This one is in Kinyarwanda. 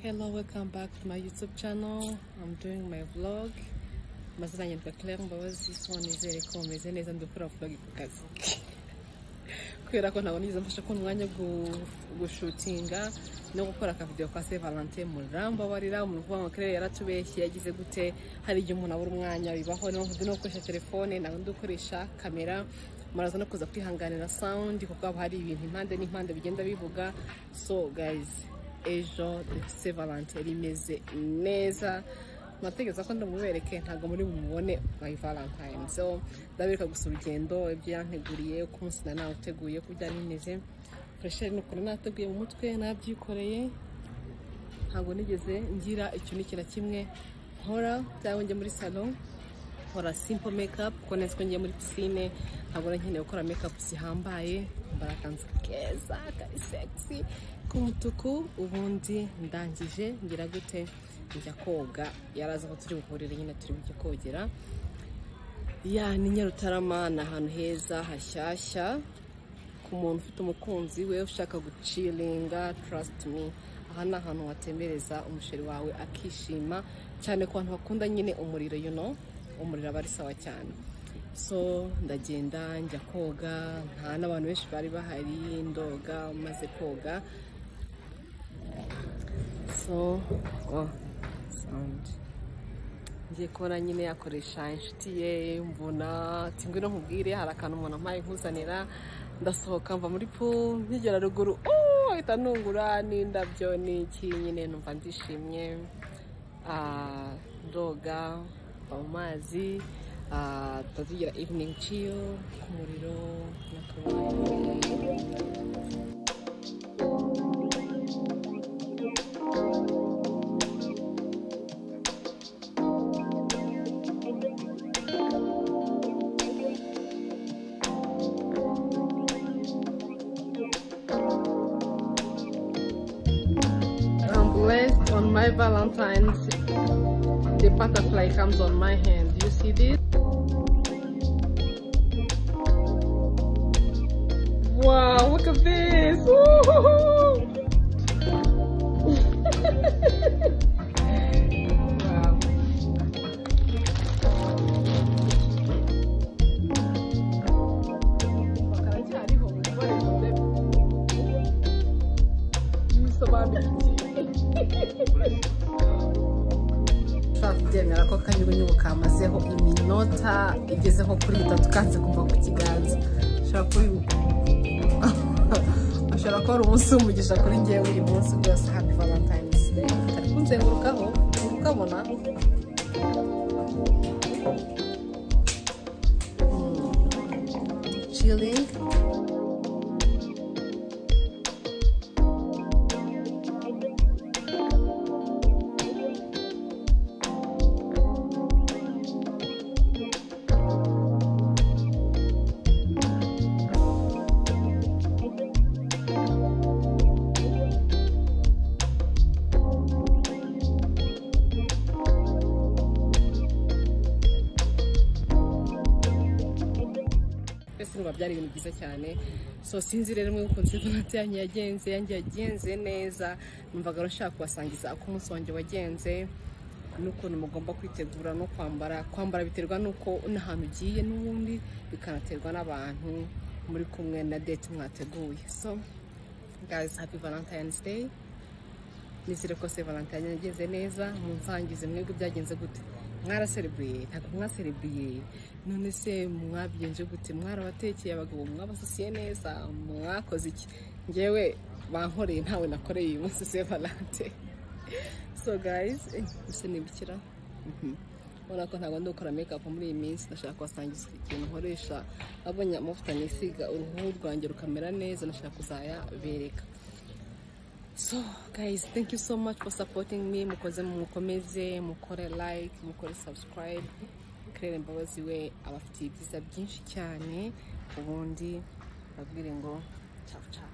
Hello, welcome back to my YouTube channel. I'm doing my vlog. Mazina yanjye yitwa Claire Mbabazi. So nizere ko mumeze neza ndi gukora vlog ku kazi. Kubera ko ntabwo nigeze mfasha kubona umwanya wo gushutinga no gukora akavidewo ka Saint Valentin murambabarira. Umuntu uvuga ngo Claire yaratubeshye yagize gute hari igihe umuntu abura umwanya bibaho niyo mpamvu ndi no gukoresha telefone ntabwo ndi gukoresha kamera muraza no kuza kwihanganira sound kuko haba hari ibintu impande n'impande bigenda bivuga so guys ejo dufite valante rimeze neza mwategereza ko ndamubereke ntabwo muri mubone my valentine so ndabereka gusa urugendo ibyo yanteguriye uko umunsi nari nawuteguye uko byari bimeze furesheri ni ukuntu nateguye mu mutwe nabyikoreye ntabwo nigeze ngira icyo ni na kimwe nkora cyangwa njya muri salo nkora simple makeup kuko neza ko ngiye muri pisine ntabwo nari nkeneye gukora makeup zihambaye mbara akanzu keza kari sexy k'umutuku ubundi ndangije ngira gute njya koga yaraza ko turi buhurire nyine turi bujye kogera ya ni nyarutarama ni ahantu heza hashyashya ku muntu ufite umukunzi we ushaka guciringa trust me aha ni ahantu watembereza umusheri wawe akishima cyane ku bantu bakunda nyine umuriro you know umuriro aba ari sawa cyane so ndagenda njya koga nta n'abantu benshi bari bahari ndoga maze koga so oh, sound ngiye kubona nyine yakoresha inshuti ye mbona ati ngwino nkubwire hari akantu umuntu ampaye nkuzanira ndasohoka mva muri pool nkigera ruguru oh, ahita nungura n'indabyo n'iki nyine numva ndishimye ah, ndoga mu mazi tugira evening chill ku muriro I'm blessed on my Valentine's. The butterfly comes on my hand. You see this? Wow, look at this! Woo-hoo-hoo. wow. ushobora kubyemera ko akanyugunyugu kamazeho iminota igeze nko kuri itatu kanze kuva ku kiganza ushobora kuri ushobora kuba ari umunsi w'umugisha kuri ngewe uyu munsi byose happy valentine's day ari kunzengurukaho uri kukabona Mm. chilling twese urumva byari ibintu byiza cyane so sinzi rero mwe ukunze ivanati yanyu yagenze yanjye yagenze neza numvaga rero nshaka kubasangiza uko umunsi wanjye wagenze n'ukuntu mugomba kwitegura no kwambara kwambara biterwa n'uko n'ahantu ugiye n'ubundi bikanaterwa n'abantu muri kumwe na date mwateguye so guys happy valentine's day nizere ko se valentine yageze neza mumvangize mwebwe byagenze gute mwarasereburiye ntabwo mwasereburiye none se mwabigenje gute mwarabatekeye abagabo mwabasosiye neza mwakoze iki ngewe bankoreye ntawe nakoreye uyu munsi se valentine so guys eh, mbese nibukira Mhm. urabona ko ntabwo ndi gukora makeup muri iyi minsi ndashaka kubasangiza ikintu nkoresha abonye amavuta nisiga uruhu rwanjye rukamera neza ndashaka kuzayabereka so guys thank you so much for supporting me mukoze mukomeze mukore like mukore subscribe claire mbabazi we abafitiye ibyiza byinshi cyane ubundi babwire ngo ciao ciao